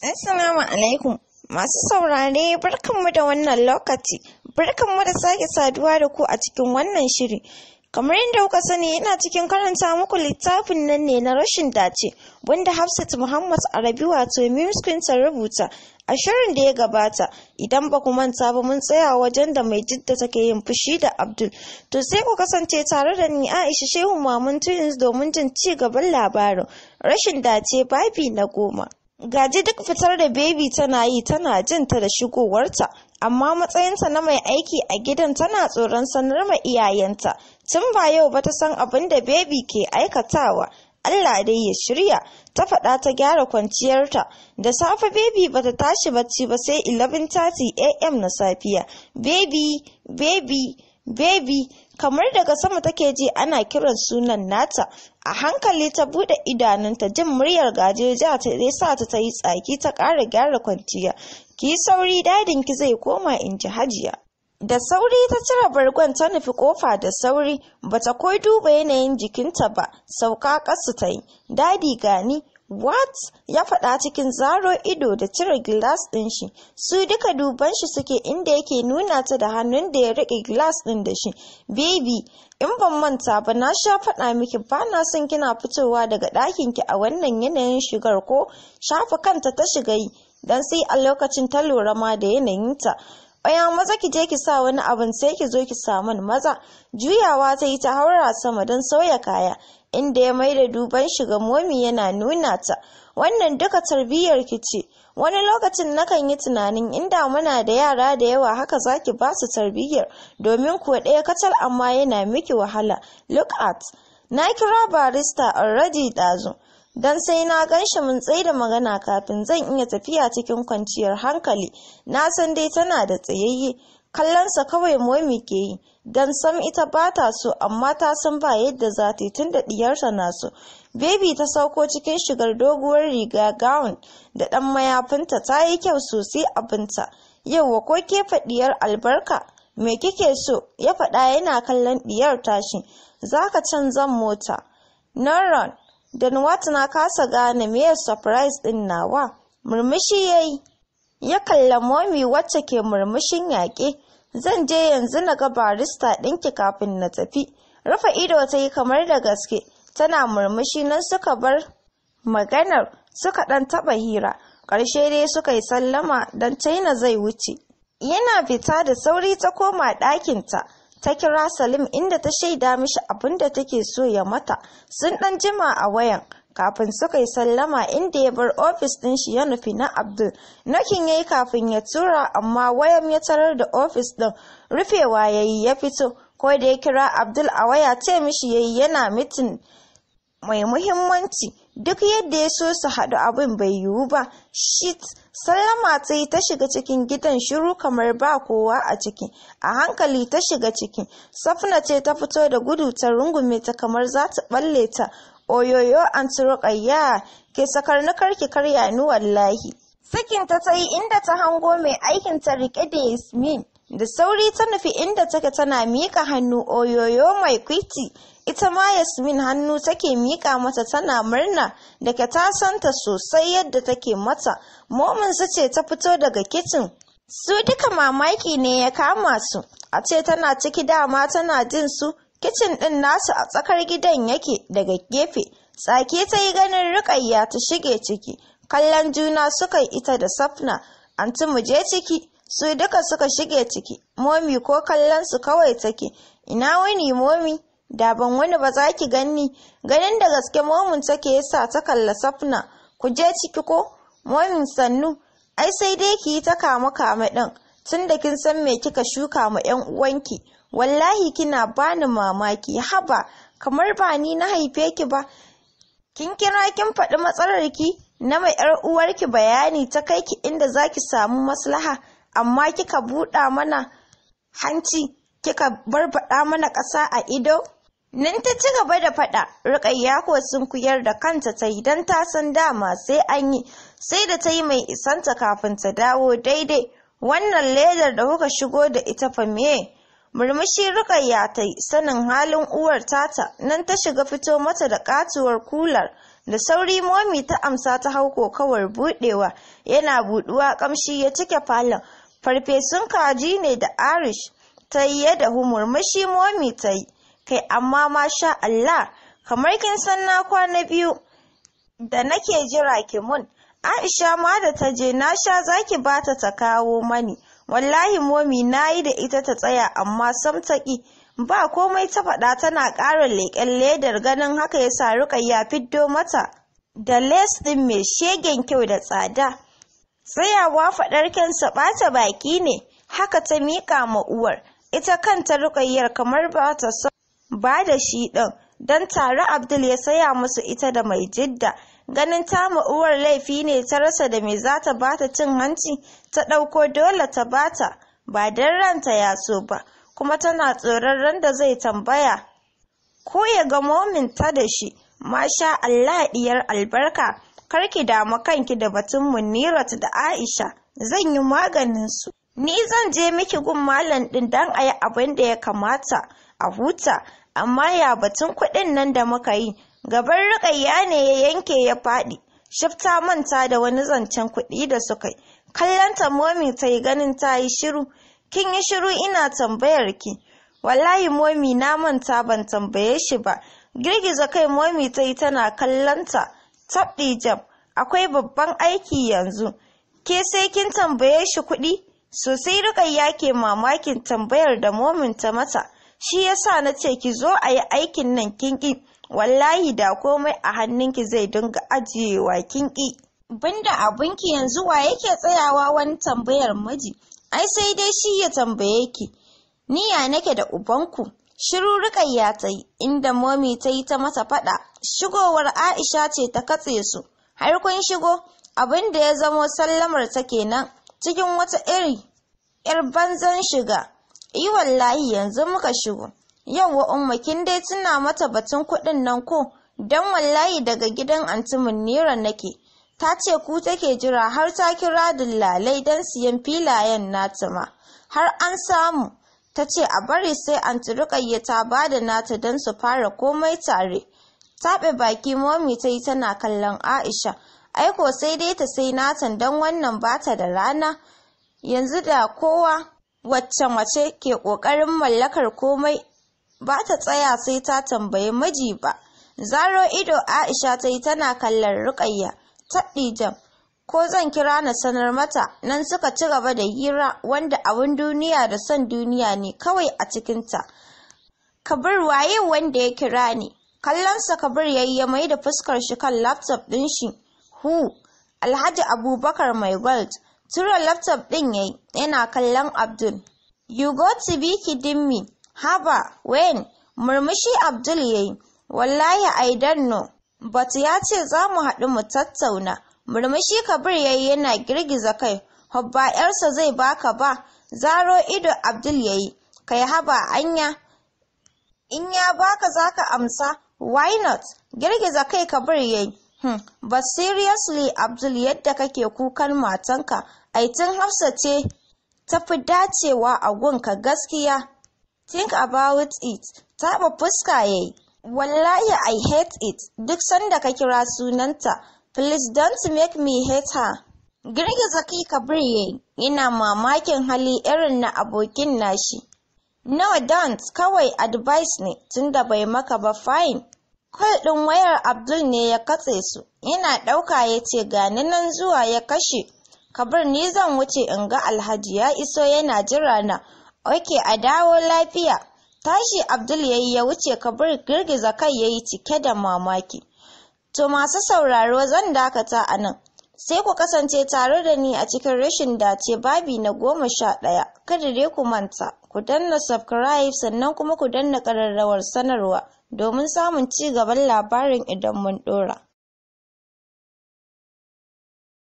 Assalamu alaikum masu saurare barkanmu da wannan lokaci barkanmu da sake saduwa da ku a cikin wannan shiri kamar yadda kuka sani yana cikin karanta muku littafin nan ne na rashin dace wanda Hafsat Muhammad Arabi wato Mims Queen ta rubuta a shirin da ya gabata idan ba ku manta ba mun tsaya wajen da mai jidda take yin fushi da Abdul to sai ku kasance tare da ni Aisha Shehu Mamun Twins domin jin ci gaban labarin rashin dace babi na goma Gaji duk fitar da bebi tana yi tana jin ta da shigowarta, amma matsayinta na mai aiki a gidan tana tsoron sanar ma iyayenta. Tun ba yau ba ta san abin da bebi ke aikatawa. Allah dai ya shirya, ta faɗa ta gyara kwanciyarta. Da safe bebi ba ta tashi bacci ba sai 11:30 am na safiya. Bebi, bebi, bebi, kamar daga sama take ji ana kiran sunan nata. a hankali ta bude idanunta jin muryar gajeja ta sa ta yi tsaki ta ƙara gyara kwanciya ki sauri dadin ki zai koma in ji hajiya da sauri ta cire bargon ta nufi kofa da sauri bata koi duba yanayin jikinta ba sauka ƙasa ta yi dadi gani What? ya faɗa cikin zaro ido da cire gilas ɗin shi. Su duka duban shi suke inda yake nuna ta da hannun da ya riƙe gilas ɗin da shi. Baby, in ban manta ba na sha faɗa miki ba na son kina fitowa daga ɗakin ki a wannan yanayin shigar ko shafa kanta ta shiga yi. Dan sai a lokacin ta lura ma da yanayinta. Aya maza ki je ki sa wani abin sai ki zo ki samu maza. Juyawa ta yi ta haura sama don sauya kaya. inda ya maida duban shi ga momi yana nuna ta wannan duka tarbiyyar ki ce wani lokacin nakan yi tunanin inda muna da yara da yawa haka zaki ba su tarbiyyar domin kuwa ɗaya kacal amma yana miki wahala look at na kira barista already ɗazu dan sai na gan shi mun tsaye da magana kafin zan iya tafiya cikin kwanciyar hankali na san dai tana da tsayayye kallonsa kawai momi ke yi don sam ita ba ta so amma ta san ba yadda za ta yi tun da diyarta na so baby ta sauko cikin shigar doguwar riga gown da ɗan mayafinta ta yi kyau sosai abinta yauwa ko ke diyar albarka me kike so ya faɗa yana kallon diyar tashi zaka canzan mota Naron dan wata na kasa gane me surprise din nawa murmushi yayi ya kalla momi wacce ke murmushin yaƙe zan je yanzu na ga barista ɗinki kafin na tafi rufe ido ta yi kamar da gaske tana murmushi nan suka bar maganar suka ɗan taɓa hira ƙarshe dai suka yi sallama don china zai wuce yana fita da sauri ta koma ɗakinta ta kira salim inda ta shaida mishi abin da take so ya mata sun ɗan jima a wayan kafin suka yi sallama inda ya bar ofis ɗin shi ya nufi na Abdul. Nokin ya yi kafin ya tura amma wayan ya tarar da ofis ɗin rufewa ya yi ya fito ko da ya kira Abdul a waya ce mishi ya yi yana mitin mai muhimmanci duk yadda ya so su haɗu abin bai yiwu ba shit sallama ta yi ta shiga cikin gidan shiru kamar ba kowa a ciki a hankali ta shiga ciki safna ce ta fito da gudu ta rungume ta kamar za ta balle ta oyoyo an ruƙayya ke sakar na karki karya ni wallahi sakin ta ta yi inda ta hango mai aikin ta rike da yasmin da sauri ta nufi inda take tana miƙa hannu oyoyo mai kwiti ita ma yasmin hannu take miƙa mata tana murna da ke ta santa sosai yadda take mata momin su ce ta fito daga kicin su duka mamaki ne ya kama su a ce tana ciki dama tana jin su kicin ɗin nasu a tsakar gidan yake daga gefe tsaki ta yi ganin rikayya ta shige ciki kallon juna suka yi ita da safna anti mu je ciki su duka suka shige ciki momi ko kallon su kawai take ina wani momi da ban wani ba za ki ganni ganin da gaske momin take yasa ta kalla safna ku je ciki ko momin sannu ai sai dai ki yi ta kama kama ɗin tun da kin san me kika shuka ma 'yan uwanki wallahi kina bani mamaki haba kamar ba ni na haife ki ba kin kira kin faɗi matsalar ki na mai yar uwarki bayani ta kai ki inda zaki samu maslaha amma kika buɗa mana hanci kika barbaɗa mana ƙasa a ido nan ta ci gaba da faɗa Rukayya ko sun kuyar da kanta ta yi don ta san dama sai an yi sai da ta yi mai isanta kafin ta dawo daidai wannan ledar da kuka shigo da ita fa me murmushi rukayya ta yi sanin halin uwar tata nan ta shiga fito mata da katuwar kular da sauri momi ta amsa ta hau kokawar budewa yana buduwa kamshi ya cike falon farfesun kaji ne da arish ta yi yadda humurmushi momi ta yi kai amma masha Allah kamar kin san na kwana biyu da nake jira ki mun Aisha ma da ta je na sha zaki bata ta kawo mani wallahi momi nayi da ita ta tsaya amma sam ta ki ba komai ta faɗa tana ƙara leƙen ledar ganin haka ya sa Rukayya fiddo mata da les ɗin mai shegen kyau da tsada tsayawa faɗar kyansa ɓata baki ne haka ta miƙa ma uwar ita kanta Rukayyar kamar ba ta son ba da shi ɗin don tare Abdul ya saya musu ita da mai jidda ganin ta uwar laifi ne ta rasa da me za ta bata cin hanci ta ɗauko dole ta bata ba don ranta ya so ba kuma tana tsoron ran da zai tambaya ko ya ga momin ta da shi masha Allah diyar albarka kar ki damu kanki da batun Munirat da Aisha zan yi maganin su ni zan je miki gun malam din dan a yi abin da ya kamata a huta amma ya batun kuɗin nan da muka yi gaban riƙayya ne ya yanke ya faɗi shifta manta da wani zancen kuɗi da suka yi kallon ta momi ta yi ganin ta yi shiru kin yi shiru ina tambayar ki wallahi momi na manta ban tambaye shi ba girgiza kai momi ta yi tana kallon ta tabɗi jam akwai babban aiki yanzu ke sai kin tambaye shi kuɗi sosai riƙayya ke mamakin tambayar da momin ta mata shi yasa na ce ki zo a yi aikin nan kin ƙi wallahi da komai a hannunki zai dinga ajiyewa kin ƙi banda abinki yanzu wa yake tsayawa wani tambayar miji ai sai dai shi ya tambaye ki ni ya nake da ubanku shiru rikayya ta yi inda momi ta yi ta mata faɗa shigowar aisha ce ta katse su har kun shigo abin da ya zamo sallamar ta kenan cikin wata iri yar banzan shiga yi wallahi yanzu muka shigo yauwa umma kin dai tuna mata batun kuɗin nan ko don wallahi daga gidan anti munira nake ta ce ku take jira har ta kira dillalai don siyan filayen nata ma har an samu ta ce a bari sai anti rukayya ta bada nata don su fara komai tare taɓe baki momi ta yi tana kallon aisha aiko sai dai ta sai natan don wannan bata da rana yanzu da kowa wacce mace ke ƙoƙarin mallakar komai ba ta tsaya sai ta tambayi miji ba zaro ido aisha ta yi tana kallon rukayya taɗi jam ko zan kira na sanar mata nan suka ci gaba da hira wanda abin duniya da son duniya ne kawai a cikinta kabir waye wanda ya kira ni kallonsa kabir ya yi ya mai da fuskar shi kan laptop ɗin shi hu alhaji abubakar mai gold tura laptop ɗin ya yi yana kallon abdul you go to be kidding me haba when murmushi abdul ya yi wallahi i don't know but ya ce za mu haɗu mu tattauna murmushi kabir ya yi yana girgiza kai hobba yarsa zai baka ba zaro ido abdul ya yi kai haba anya in ya baka zaka amsa why not girgiza kai kabir ya yi hmm. but seriously abdul yadda kake kukan matanka aitin hafsa ce tafi dacewa a gunka gaskiya think about it taɓa fuska ya yi wallahi i hate it duk sanda ka kira sunanta please don't make me hate her girgiza kai kabir ya yana mamakin hali irin na abokin nashi no don't kawai advice ne tunda bai maka ba fine Kwal ɗin wayar Abdul ne ya katse su, yana ɗauka ya ce gani nan zuwa ya kashe. Kabir ni zan wuce in ga Alhaji ya iso yana jira na, oke a dawo lafiya. Tashi Abdul ya yi ya wuce Kabir girgiza kai ya yi cike da mamaki. To masu sauraro zan dakata a nan. Sai ku kasance tare da ni a cikin rashin dace babi na goma sha ɗaya. Kada dai ku manta, ku danna subscribe sannan kuma ku danna ƙararrawar sanarwa. domin samun ci gaban labarin idan mun ɗora.